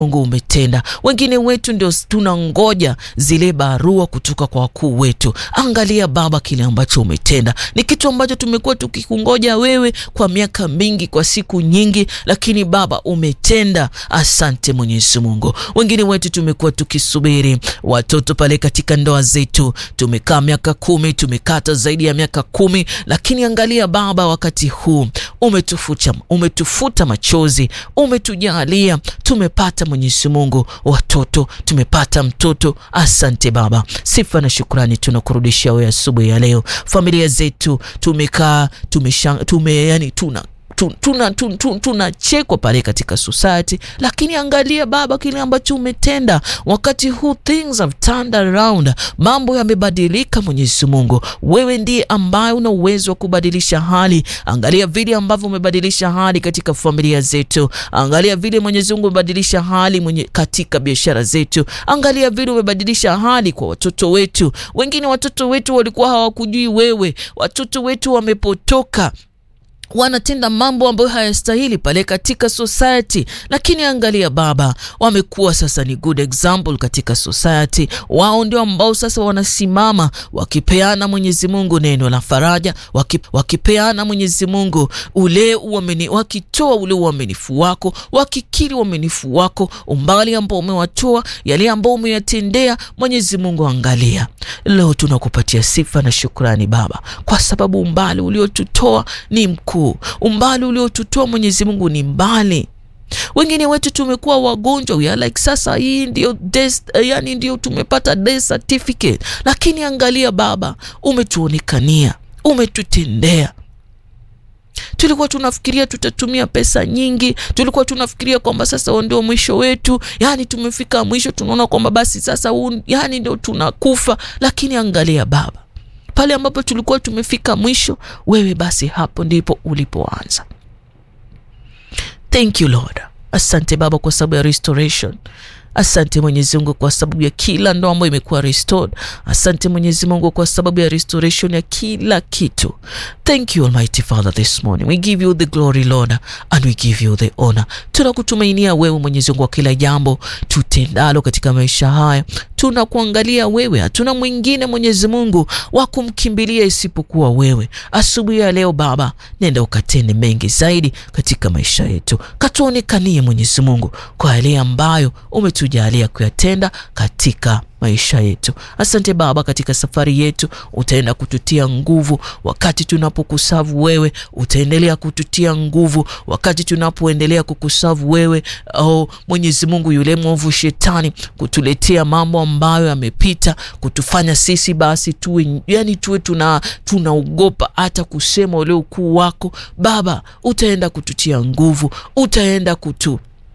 Mungu umetenda. Wengine wetu ndio tunangoja zile barua kutoka kwa wakuu wetu. Angalia Baba kile ambacho umetenda, ni kitu ambacho tumekuwa tukikungoja wewe kwa miaka mingi, kwa siku nyingi, lakini Baba umetenda. Asante Mwenyezi Mungu. Wengine wetu tumekuwa tukisubiri watoto pale katika ndoa zetu, tumekaa miaka kumi, tumekata zaidi ya miaka kumi, lakini angalia Baba, wakati huu umetufuta, umetufuta machozi, umetujalia, tumepata Mwenyezi Mungu watoto, tumepata mtoto. Asante Baba, sifa na shukrani tunakurudishia wewe asubuhi ya leo. Familia zetu tumekaa tumesha, tume, yani tuna tunachekwa tuna, tuna, tuna pale katika society, lakini angalia Baba kile ambacho umetenda wakati huu. Things have turned around, mambo yamebadilika. Mwenyezi Mungu, wewe ndiye ambaye una uwezo wa kubadilisha hali. Angalia vile ambavyo umebadilisha hali katika familia zetu, angalia vile Mwenyezi Mungu umebadilisha hali mwenye katika biashara zetu, angalia vile umebadilisha hali kwa watoto wetu. Wengine watoto wetu walikuwa hawakujui wewe, watoto wetu wamepotoka wanatenda mambo ambayo hayastahili pale katika society, lakini angalia Baba, wamekuwa sasa ni good example katika society. Wao ndio ambao sasa wanasimama wakipeana Mwenyezi Mungu neno la faraja, wakipeana Mwenyezi Mungu ule uamini, wakitoa ule uaminifu wako, wakikiri uaminifu wako, umbali ambao umewatoa, yale ambao umeyatendea. Mwenyezi Mungu, angalia leo tunakupatia sifa na shukrani Baba, kwa sababu umbali uliotutoa ni mkuu umbali uliotutoa Mwenyezi Mungu ni mbali. Wengine wetu tumekuwa wagonjwa, we are like sasa hii ndio death, yani ndio tumepata death certificate, lakini angalia Baba, umetuonekania, umetutendea. Tulikuwa tunafikiria tutatumia pesa nyingi, tulikuwa tunafikiria kwamba sasa ndio mwisho wetu, yani tumefika mwisho, tunaona kwamba basi sasa un, yani ndio tunakufa, lakini angalia Baba pale ambapo tulikuwa tumefika mwisho, wewe basi hapo ndipo ulipoanza. Thank you Lord. Asante Baba kwa sababu ya restoration. Asante Mwenyezi Mungu kwa sababu ya kila ndoa ambayo imekuwa restored. Asante Mwenyezi Mungu kwa sababu ya restoration ya kila kitu. Thank you Almighty Father this morning. We give you the glory Lord and we give you the honor. Tunakutumainia wewe Mwenyezi Mungu kwa kila jambo tutendalo katika maisha haya. Tunakuangalia wewe, hatuna mwingine Mwenyezi Mungu wa kumkimbilia isipokuwa wewe. Asubuhi ya leo Baba, nenda ukatende mengi zaidi katika maisha yetu, katuonekanie Mwenyezi Mungu kwa yale ambayo umetujalia kuyatenda katika maisha yetu. Asante Baba, katika safari yetu utaenda kututia nguvu wakati tunapokusavu wewe, utaendelea kututia nguvu wakati tunapoendelea kukusavu wewe. Oh, Mwenyezi Mungu, yule mwovu shetani kutuletea mambo ambayo yamepita, kutufanya sisi basi tuwe yani tuwe tuna tunaogopa hata kusema ule ukuu wako Baba, utaenda kututia nguvu, utaenda kutu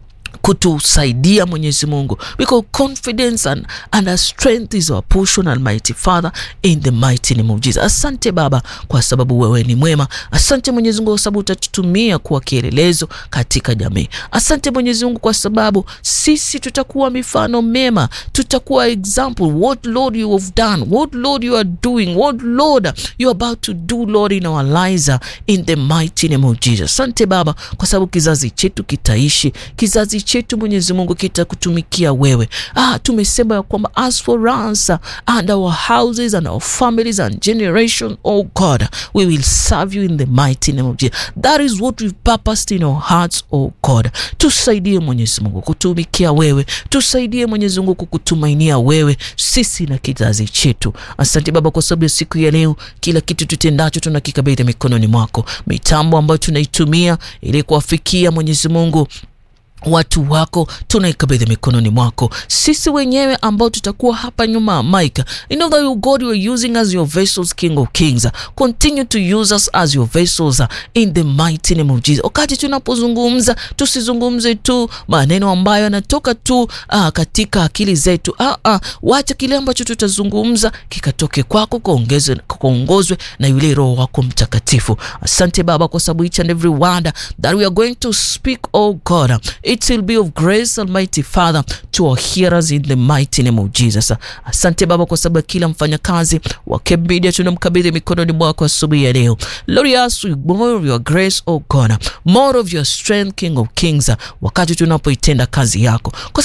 kutusaidia Mwenyezi Mungu, because confidence and, and our strength is our portion, Almighty Father, in the mighty name of Jesus. Asante Baba kwa sababu wewe ni mwema. Asante Mwenyezi Mungu kwa sababu utatutumia kuwa kielelezo katika jamii. Asante Mwenyezi Mungu kwa sababu sisi tutakuwa mifano mema, tutakuwa example what Lord you have done, what Lord you are doing, what Lord you are about to do Lord in our lives in the mighty name of Jesus. Asante Baba kwa sababu kizazi chetu kitaishi, kizazi chetu Mwenyezi Mungu kitakutumikia wewe. Ah, tumesema ya kwamba as for us and our houses and our families and generation, oh God, we will serve you in the mighty name of Jesus. That is what we've purposed in our hearts, oh God. Tusaidie Mwenyezi Mungu kutumikia wewe, tusaidie Mwenyezi Mungu kukutumainia wewe, sisi na kizazi chetu. Asante Baba kwa sababu ya siku ya leo, kila kitu tutendacho tunakikabidhi mikononi mwako, mitambo ambayo tunaitumia ili kuwafikia Mwenyezi Mungu watu wako tunaikabidhi mikononi mwako. Sisi wenyewe ambao tutakuwa hapa nyuma ya mic, you know that you God you are using as your vessels, King of Kings. Continue to use us as your vessels in the mighty name of Jesus. Wakati tunapozungumza tusizungumze tu maneno ambayo yanatoka tu ah, katika akili zetu. Ah, ah, wacha kile ambacho tutazungumza kikatoke kwako, kaongozwe na yule Roho wako Mtakatifu. Asante Baba kwa sababu each and every word that we are going to speak, oh God it will be of grace Almighty Father to our hearers in the mighty name of Jesus. Asante Baba kwa sababu kila mfanyakazi wa Kemp Media tunamkabidhi mikononi mwako asubuhi ya leo. Lord, we ask you more of your grace, oh God, more of your strength, King of Kings, wakati tunapoitenda kazi yako. Kwa